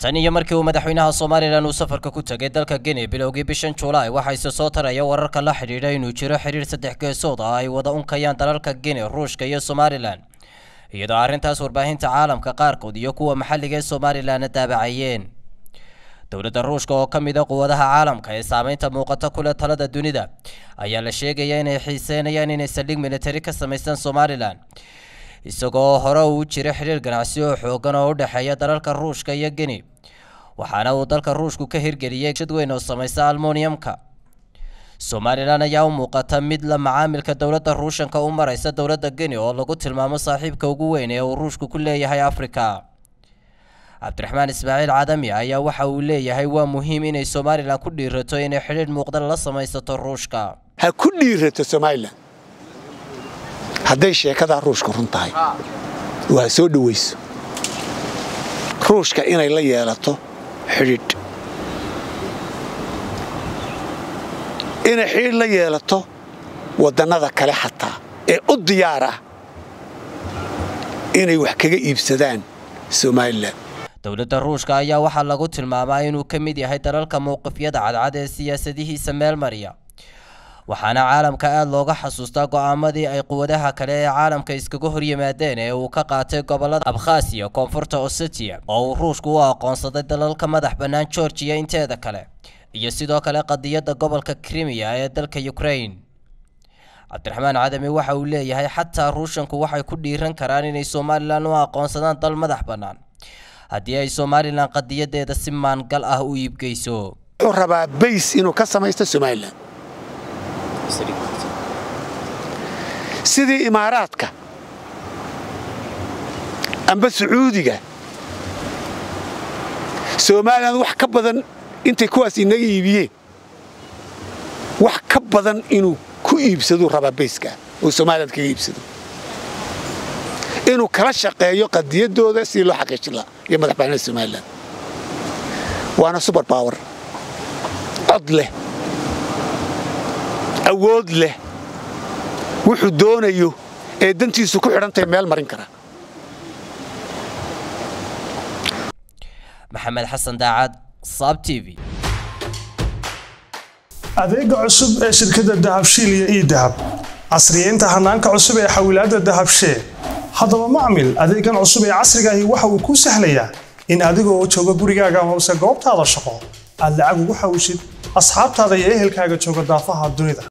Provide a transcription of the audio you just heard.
tan iyo markii uu madaxweynaha somalilan uu safarka ku tegay dalka guinea bilowgii bishan julaay waxaa ise soo taraya wararka la xidhiidha inuu jiro xidhiir saddex geesood ah ay wada unkayaan dalalka guinea ruushka iyo somalilan iyadoo arrintaas warbaahinta caalamka qaarkood iyo kuwa maxalliga ee somalilanna daabacayeen dowladda ruushka oo ka mid a quwadaha caalamka ee saameynta muuqata kule talada dunida ayaa la sheegaya inay xiiseynayaan inay saldhig militari ka samaystaan somalilan isagoo hore uu jira xidhiir ganacsi oo xoogan oo u dhexeeya dalalka ruushka iyo guinea waxaana uu dalka ruushku ka hirgeliyey shad weyn oo samaysa almoniyamka somalilan ayaa u muuqata mid la macaamilka dowladda ruushanka u maraysa dowladda guinea oo lagu tilmaamo saaxiibka ugu weyn ee uu ruushku ku leeyahay afrika cabdiraxmaan ismaaciil cadami ayaa waxa uu leeyahay waa muhiim inay somalilan ku dhiirato inay xidhiidh muuqda la samaysato ruushka ha ku dhiirato somalilan hadday sheekadaa ruushka run tahay oo ha soo dhowayso ruushka inay la yeelato xidhiidh inay xidhiidh la yeelato waddannada kale xataa ee u diyaar ah inay wax kaga iibsadaan somalilan dowladda ruushka ayaa waxaa lagu tilmaamaa inuu ka mid yahay dalalka mowqifyada cadcad ee siyaasadihiisa meel mariya waxaana caalamka aada looga xasuustaa go'aamadii ay quwadaha kale ee caalamka iskaga hor yimaadeen ee uu ka qaatay gobollada abkhasiya koonfurta osetiya oo uu ruushku u aqoonsaday dalalka madax bannaan georgiya inteeda kale iyo sidoo kale qadiyadda gobolka krimiya ee dalka ukraine cabdiraxmaan cadami waxa uu leeyahay xataa ruushanku waxay ku dhiiran karaan inay somalilan u aqoonsadaan dal madax bannaan haddii ay somalilan qadiyadeeda si maangal ah u iibgeyso wuxuu rabaa bays inuu ka samaysto somalilan sidii imaaraadka amba sacuudiga somalilan wax ka badan intay kuwaas inaga iibiyeen wax ka badan inuu ku iibsaduu rabaa bayskaa oo somalilan kaga iibsado inuu kala shaqeeyo qadiyadooda sidii loo xaqiijin lahaa iyo madax bannaanida somalilan waana suber bawer cod leh awood leh wuxuu doonayo ee dantiisu ku xidhantahay meel marin kara maxamed xasan daacad saab t v adeega cusub ee shirkadda dahabshiil iyo ii dahab casriyeynta hanaanka cusub ee xawilaadda dahabshee haddaba macmil adeegan cusub ee casrigaahi waxa uu kuu sahlayaa in adigoo jooga gurigaaga hoose goobtaada shaqo aad lacag ugu xawishid asxaabtaada iyo ehelkaaga jooga daafaha dunida